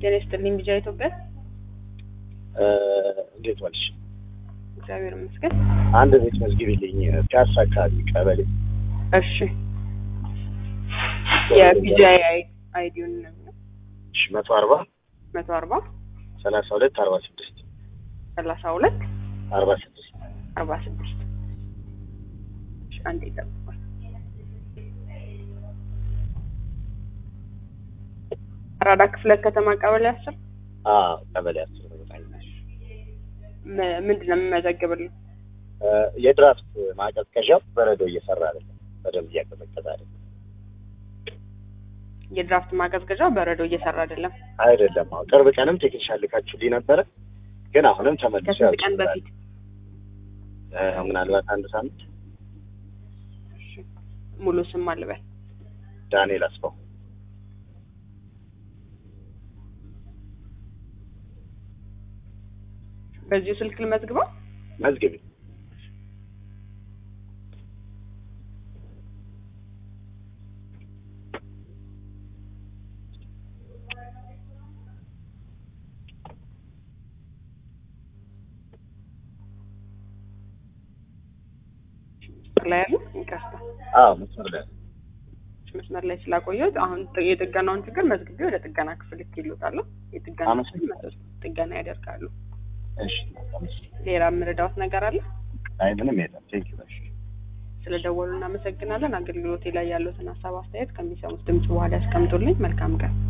ጤና ይስጥልኝ ቢጃ ኢትዮጵያ። እንዴት ዋልሽ? እግዚአብሔር ይመስገን። አንድ ቤት መዝግቢልኝ ፒያሳ አካባቢ ቀበሌ። እሺ የቢጃ አይዲውን ነው እሺ መቶ አርባ መቶ አርባ ሰላሳ ሁለት አርባ ስድስት ሰላሳ ሁለት አርባ ስድስት አርባ ስድስት አንድ ይጠብቋል። አራዳ ክፍለ ከተማ ቀበሌ አስር አዎ ቀበሌ አስር ነው። በጣም ም- ምንድን ነው የምመዘግብልኝ? የድራፍት ማቀዝቀዣው በረዶ እየሰራ አይደለም፣ በደንብ እያቀዘቀዘ አይደለም። የድራፍት ማቀዝቀዣ በረዶ እየሰራ አይደለም። አይደለም አዎ፣ ቅርብ ቀንም ቴክኒሻን ልካችሁልኝ ነበረ፣ ግን አሁንም ተመልሶ ከስንት ቀን ያልችላል። በፊት? ምናልባት አንድ ሳምንት። እሺ። ሙሉ ስም አልበል። ዳንኤል አስፋው በዚሁ ስልክ ልመዝግበው። መዝግቢ። መስመር ላይ ያሉ ይቅርታ፣ አዎ መስመር ላይ መስመር ላይ ስላቆየሁት አሁን ጥ- የጥገናውን ችግር መዝግቤ ወደ ጥገና ክፍል ይሉታለሁ። የጥገና ክፍል አመሰግናለሁ። መጥተው ጥገና ያደርጋሉ። እሺ። ሌላ የምረዳዎት ነገር አለ? አይ ምንም የለም። ቴንኪው እሺ። ስለደወሉ እናመሰግናለን። አገልግሎቴ ላይ ያሉትን ሀሳብ አስተያየት ከሚሰሙት ድምጽ በኋላ ያስቀምጡልኝ። መልካም ቀን።